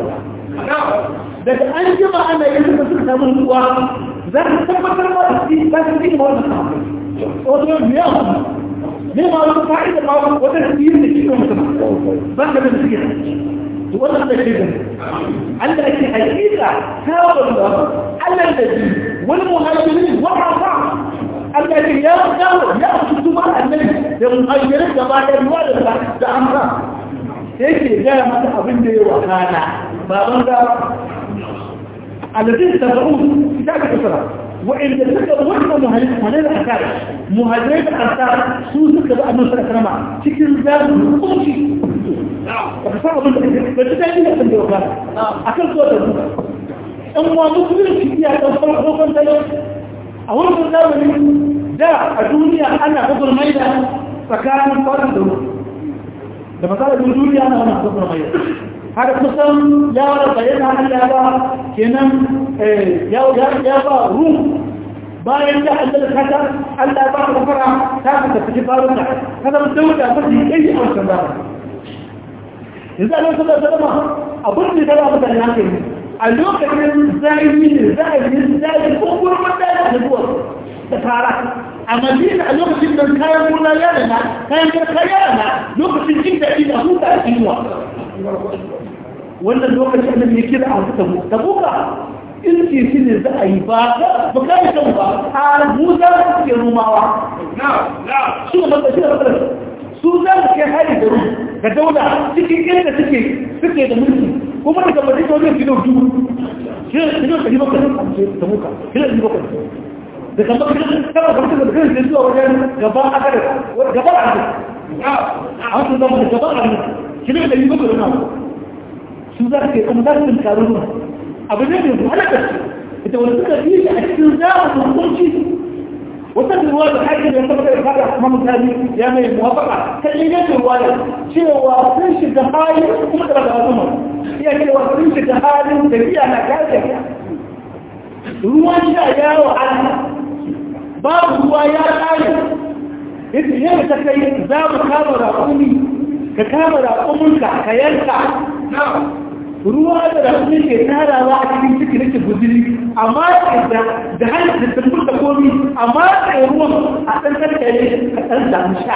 daga an jima ana yin suka suka samu ruwa za ka tabbatar ma da shi ba su yi ma wannan sahabbai wato biya ne ma wata fa'ida ma wata sirri da cikin mutum ba ka da suke to wannan da shi Allah yake hakika tawon da Allah da ji wani muhajirin wa rafa Allah ya ya dawo ya kutuba annabi da muhajirin gaba da ruwa da da amsa yake gaya mata abin da ya wakana baban da الذين تبعوه كتاب الأسرة وإن تذكر وحنا مهاجرين أكار مهاجرين أكار سوزك بقى من سنة كرما شكل ذات مقوشي فصار أظن بجدائي لأسن دي وقال أكل صوت الزوء أما مقبل في فيها تنصر حقوقا تلو أول من ذاوني دا الدنيا أنا أقول ميدا فكان صار الدنيا لما قال الدنيا أنا أنا أقول ميدا har kusan ya wara bayyana Allah ba kenan ya ba rum bayan da Allah da kata Allah ba ka fara ta ka tafi barunta kada mun dauka ba shi kai a wannan ba yanzu Allah sallallahu alaihi wasallam abun da da ba da yake a lokacin zahiri ne zahiri zahiri ko gurbin da zuwa da fara a madina a lokacin da kayan gona ya rana kayan garka ya rana lokacin jin daɗi da huta a inuwa wannan lokacin da ya kira a huta mu da buka in ce shi ne za a yi ba ba ka yi kan ba a musa ke rumawa shi ne matsashi da matsalar su za su kai hari da rum ga daula cikin inda suke suke da mulki kuma daga madina wajen kilo dubu kilo kilo ɗari bakwai da muka kilo ɗari bakwai da kan baka kana baka da kan zuwa wajen gaban akada gaban akada an su zama da gaban akada shi ne da yi baka da nawa su za ke kuma za su karu ruwa abu ne mai halaka ita wani suka yi shi a cikin zamanin hukunci wata ruwa da haƙi da ya da fara kuma mutane ya mai muwafaka ta ingancin ruwa da cewa sun shiga hali kuma da ba zama iya cewa sun shiga halin tafiya na gajiya ruwan sha yawo Allah babu ruwa ya ƙare yadda yau ta kai za mu kama raƙumi ka kama raƙuminka ka yanka ruwa da raƙumi ke tarawa a cikin ciki nake guziri amma da hanyar da tabbur da komi amma da ruwan a ɗan karkare ka ɗan samu sha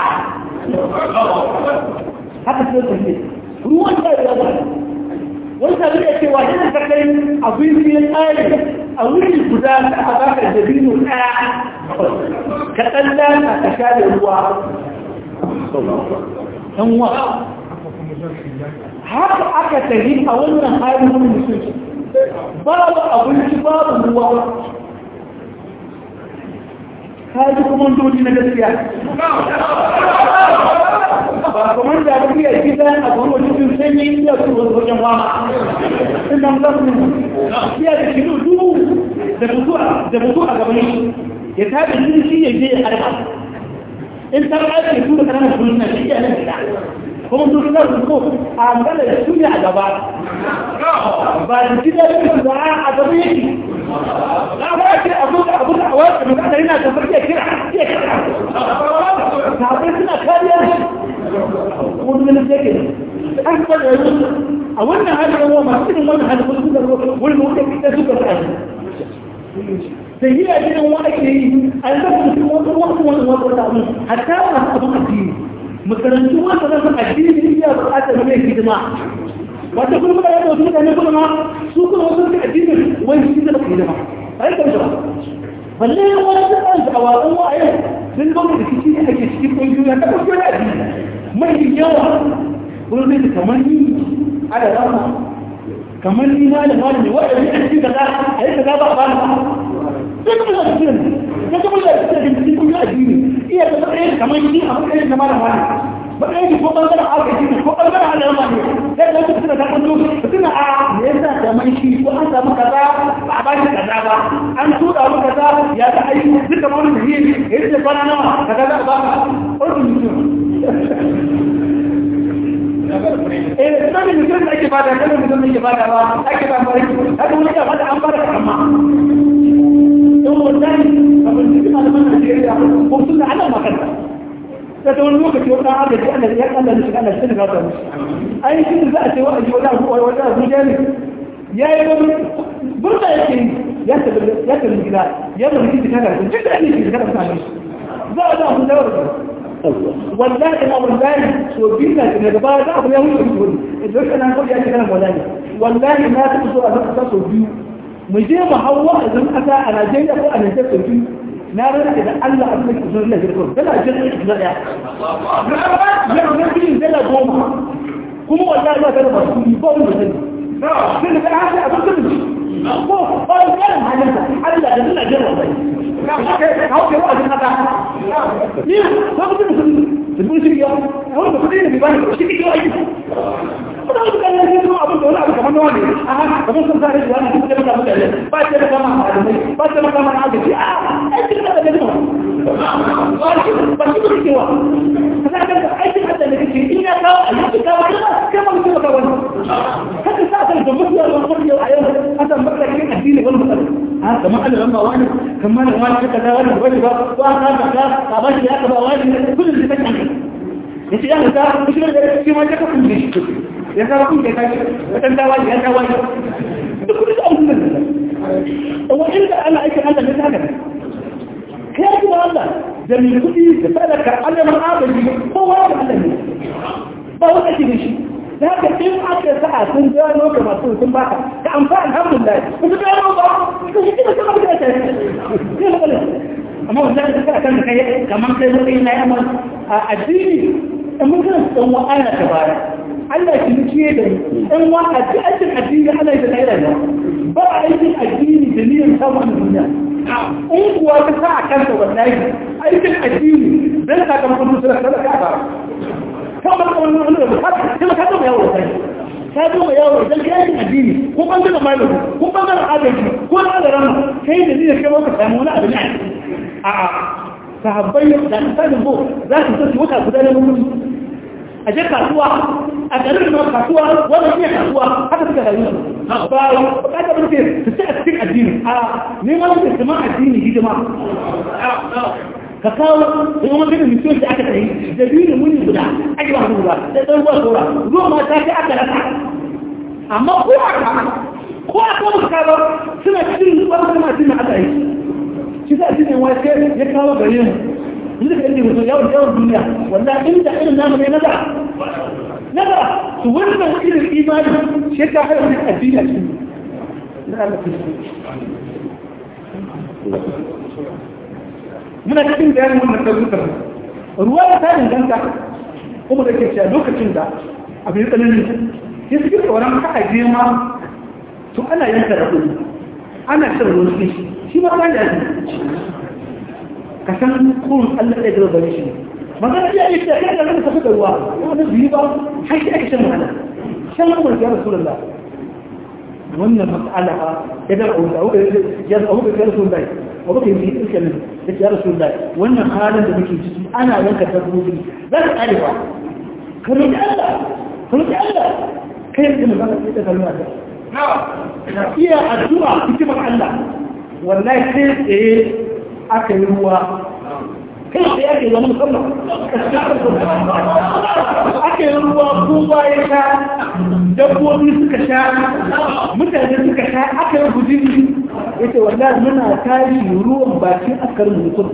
haka sai ta ne ruwan da ya zama wani sabi da cewa yana ta kai abinci ya tsari a wuri guda ta a baka da bino ɗaya ka tsalla ka sha da ruwa ɗan wa haka aka tafi a wannan halin wani musulci babu abinci babu ruwa kaji kuma dodi na gaskiya ba kamar da abin ya gida a kuma wajen sanyi ya su wajen wama ina musamman ya da kilo dubu da mutu a gaban shi ya tabi shi ya je ya harba in ta ake tura ƙananan duniya shi ya nan gida kuma su suna su a magana da su ne a gaba ba da gida da su ba a gaba yake na ba ce abu da abu da awar da magana yana da farke kira ke kira sabai suna kariyar shi wani ganin yake an ba da yanzu a wannan halin yawa masu irin wannan halin wasu suka wani mutum da suka sa da yi a gidan wa ake yi a yanzu mutum wani wani wani wani wani hatta masu abin addini makarantu wanda zan addini ya buƙatar mai hidima wata kuma da yadda wasu mutane kuma ma su kuma wasu suka addini wani shi da baka hidima a yi karshe ba balle wani da ɗan da awakan wa'ayin sun zo da rikici da ake cikin ƙungiyoyi ta ƙungiyoyi addini mai yawa wurin da kamar ni ana rama kamar ni na da malami waɗanda a cikin kaza a yi kaza ba a bani ba sai kuma da cikin ya kuma da cikin cikin ƙungiyoyi addini iya da matsayin kamar ni a matsayin da malam wani matsayin ko ɓangaren agaji ne ko ɓangaren al'amma ne sai da wasu suna ta kwallo suna a me yasa kamar shi ko an samu kaza ba a bashi kaza ba an tura mu kaza ya ta aiki duk da wani muhimmi ya yi kwana nawa kaza za a ba ka ɗauki mutum eh da mutum da ake bada kada mutum da ake bada ba ake ba mai haka wani ya bada an bada kama don wannan abin da kuma malaman Najeriya ko sun da ana makanta da ta wani lokaci wata haka ce Allah ya kalla shi kana shi ga ta mushi ai shi za a ce wa aji wata abu wata abu ne ya yi wani burda yake ya tabbata ya tabbata gida ya tabbata gida kana jin da ne shi kana kana za a za mu dawo wallahi ma wallahi so binna ne gaba da abu ya wuce wani idan kana ko ya kana wallahi wallahi na ta so a zaka so biyu mu je mu hawa a zan kasa a Najeriya ko a Najeriya so biyu na rana da Allah a cikin sunan Allah girko dala jin da daya na na bin dala goma kuma wallahi ba ta da basu ba wani mutum sai da kana haka abin da ko ba ga halin Allah da dala jin wallahi hau ke wa'azin haka ni ba ku tun sun sun shi ya wani ba kudi ne bi bani shi ke aiki kuma wani kan yanzu kuma abin da wani abu kamar nawa ne a haka kamar sun sa rashi wani kuma da mutane ba ce da kama a adamai ba ce da kama na agaji a aikin da daga jima ba shi ba shi ba kewa ka sa kanka aikin da daga kake in ya kawo a yanzu kawo ne ba kai ma mutum ka wani haka sa kan da mutuwa ba mutuwa a yau asan matsalakin addini wani matsala a kamar Allah ran ba wani kamar da wani ka kaza wani bane ba ko an ka ka ka ba shi aka ba wani kullum da kake ya ce ya ka shi da shi ma ka kun shi ya ka kun da kai wata dawa ya dawa da kullum da abun nan wa inda ana aikin Allah ne haka kai ji Allah da mai kudi da sadaka Allah man abadi kowa da Allah ne ba wanda ke shi da haka in aka sa sun gano ka masu sun baka ka amfa alhamdulillah ku su gano ba ku shi da sama da ta ne ne amma wannan da kana kan kai kaman kai zai na yaman a addini in mun kana dan wa aya ta baya Allah ki ciye da dan wa addinin addini Allah ya tsaya da ba aikin addini da niyyar samun duniya in kuwa ka sa a kanka wallahi aikin addini dan sakamakon musulunci da ka ba kamar kamar wani da bukata sai ka zo yawo sai ka zo yawo idan ka yi addini ko bangaren malami ko bangaren adalci ko na da rama kai da zai kai maka samu wani abu ne a a sahabbai da misalin bo za su tafi wata guda na mutum a je kasuwa a garin da kasuwa wannan iya kasuwa haka suka rayu ba ba ka ba ce su ci a cikin addini a neman da kuma addini hidima ka kawo da yawan gina mutum da aka tsaye da biyu da muni guda ake ba ruwa da ɗan ruwa saura ruwa ma ta fi aka rasa amma ko aka ko aka musu kawo suna cikin wani kuma cikin aka yi shi za a cikin wace ya kawo gare mu inda ka yi mutum yawon yawon duniya wanda inda irin namu ne nazara nazara su wannan irin imani shi ka haɗa wani addini a cikin na Allah muna cikin bayanin wannan ɗaukar ruwa da ta danganta kuma da ke cewa lokacin da abu ya tsanani ya suke tsoron haka je ma to ana yanka da kuɗi ana shan ruwan shi shi ma ba ya ji ka san kurun allah ɗaya gaba gare shi magana iya yi kai da zaka tafi da ruwa wani biyu ba har shi ake shan wahala shan ruwan ya rasu da wannan mas'ala ya da ya da abu da ya rasu da abu da yi iska ne da ya rasu da wannan halin da muke ciki ana yanka dabbobi za ka kare ba ka roƙi Allah ka roƙi Allah kai da mun zaka da kalma da iya addu'a hikimar Allah wallahi sai tsaye aka yi ruwa kai tsaye ake zama musamman aka yi ruwa kowa ya sha dabbobi suka sha mutane suka sha aka yi gujin ya ce wallahi muna tashi ruwan bakin askarin mutum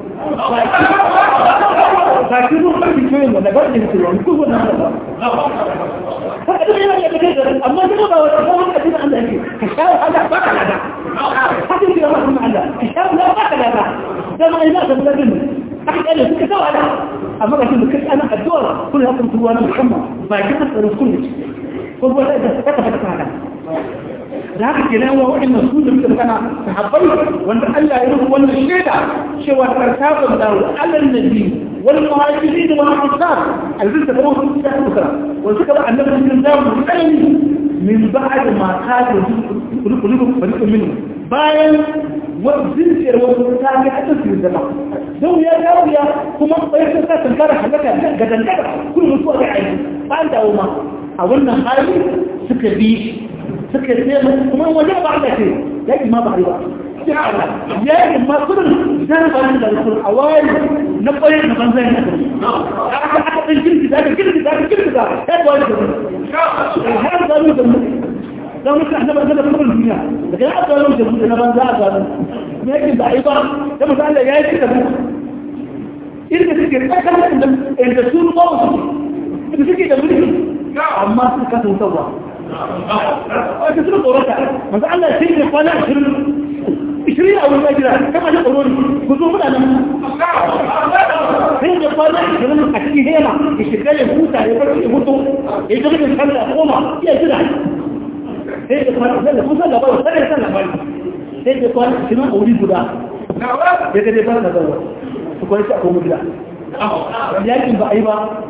bakin ruwan bakin kiyoyin wanda ba da mutum wani kuma na haka haka da yana yadda kai garin amma duk ba wata kawai a cikin Allah yake ka sha wahala ba ka lada haka yake yawa kuma Allah ka sha wahala ba ka lada dama ina ka bula din haka kyale suka sa wahala amma ga shi da kai ana addu'a kullu hakan ruwa na musamman bakin askarin kullu ko ba da ta ka fata haka da haka ke nan wa waɗannan su da muka kana sahabbai wanda Allah ya rubu wannan shaida cewa tarkabun da alal nabi wal muhajirin wal ansar alzin da kuma su da kusa wanda suka ba annabi cikin zamu tsanani min ba'd ma kada kulubun fariqun minhu bayan zinciyar wasu ta ga hada su zama don ya dawo ya kuma bayar da sa tankara halaka ga dangara kullu mutuwa ga aiki ba dawo ma a wannan hali suka bi suka ce kuma wajen ba Allah ce ya ma ba riba ya yi ma kudin zan ba da rasul a wari na kwaye na banzai na kudi aka aka ɗan girgi da aka girgi da aka girgi da ya ba wani kudi har zalu da mu dan muka annaba da kudin duniya daga ya aka zalu da mu na banza a zalu me yake da aiba da mu Allah ya yi da mu irin da suke tsakanin da da su ba su da suke da mulki amma su ka tsawa wata suna tsorata masu Allah sai ne kwana ashirin ishirin a wurin ajira kama na tsoro ne ku zo muna nan sai ne kwana ashirin a cikin hema ya shiga ya huta ya farko ya hutu ya shiga da sallah ya koma iya jira sai da kwana ashirin kun san labarin sai da san labarin sai da kwana ashirin a wuri guda ya ga dai fara da zaura su kwanci a kuma gida yakin ba a yi ba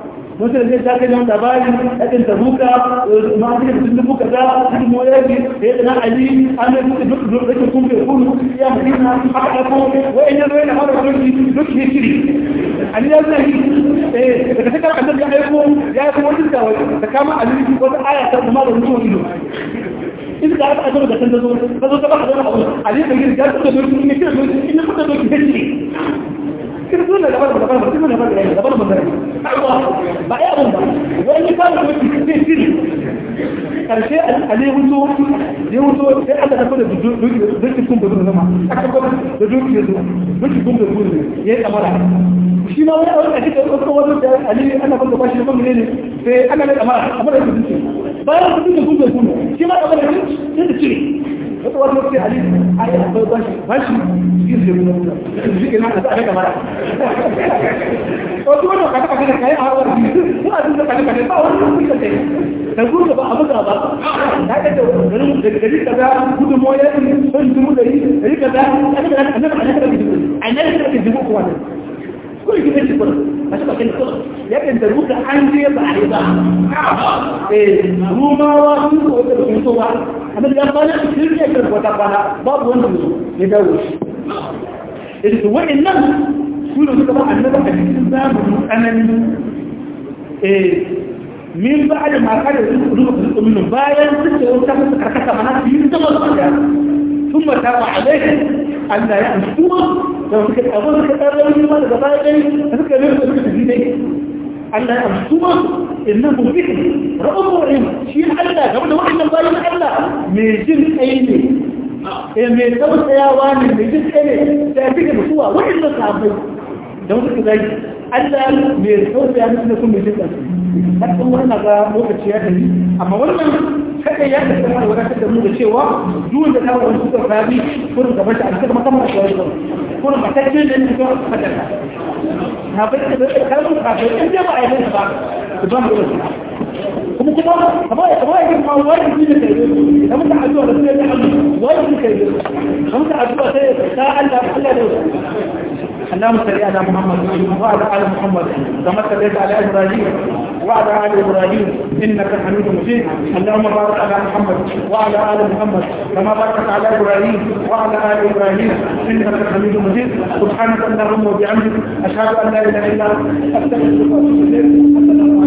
wasu da zai ta kai wani labari yakin ta buka ma su da mutum buka za su yi moyaki da ya tsana ali an yi mutu duk duk rikin kun bai kunu ya madina aka ɗauko wa'in ya zo yana fara doki duk ya shiri ali ya zai eh daga cikin annabi ya aiko ya aiko wani da ta kama ali wata aya ta zama da mutuwa ido in ka aka azaba da kan zo ka zo ka ba da abu ali da gidi ya tsaka doki ne kira doki in ka tsaka doki sai kira zo da labar da labar da labar da labar da labar ba ya abun ba wani ka da doki sai shiri karshe ali wuto ya wuto sai aka tafi da doki kun da zama aka tafi da doki da doki kun da ya yi kamara shi ma wani a cikin wasu wasu da ali ana kwanta bashi da kwamfani ne sai ana mai kamara kamar da kudu bayan kudu da kudu kudu shi ma kamar da kudu sai da cire wata wata wasu ali a yi akwai bashi bashi shi da kudu shi ke nan a tsaka kamara wasu wani kata kata da kayan hawar su a cikin kata kata ba wani kudu da kai da kudu ba a buga ba ta ga da garin da gari kaza kudu mo ya yi son dubu da yi gari kaza annabi annabi annabi annabi annabi dubu ko wannan كل جبت كل ما شبه كل كل لكن تروح عندي بعد إيه هو ما واقف وتروح تروح أما اللي قال كل شيء كل وتقبل باب وين يدوش اللي هو النفس كل طبعا النفس الإنسان أنا إيه من بعد ما كان يقولون من باين تسوي تاخذ كركسة مناس ينتظر ثم تابع عليه أن لا يأمسوه لو كنت أقول لك أنا لو ما تبايعي أفكر ليه تقول لك دي أن لا يأمسوه إنه به رأم وعين شيء الله كما واحد من باين الله ميجن أيني mai tausayawa ne mai jin tsaye da ya fi da mutuwa waɗanda sabai da wasu ku zai Allah mai tausaya musu da kuma mai jin tsaye hakan wannan ga lokaci ya tafi amma wannan kada ya tafi da wadatar da mu da cewa duk da ta wani suka fadi kurin gaban ta a cikin makamman shi wani kurin matacce da ne suka fadaka na bai da kalmar kafin in dai ba a yi ba su ba mu da kuma kuma kamar ya kamar ya kuma wani ne da kai da mutum addu'a da sunan Allah wani ne kai da mutum addu'a sai ta Allah Allah da اللهم صل على محمد وعلى ال محمد كما صليت على ابراهيم وعلى ال ابراهيم انك حميد مجيد اللهم بارك على محمد وعلى ال محمد كما باركت على ابراهيم وعلى ال ابراهيم انك حميد مجيد سبحانك اللهم وبحمدك اشهد ان لا اله الا انت استغفرك واتوب اليك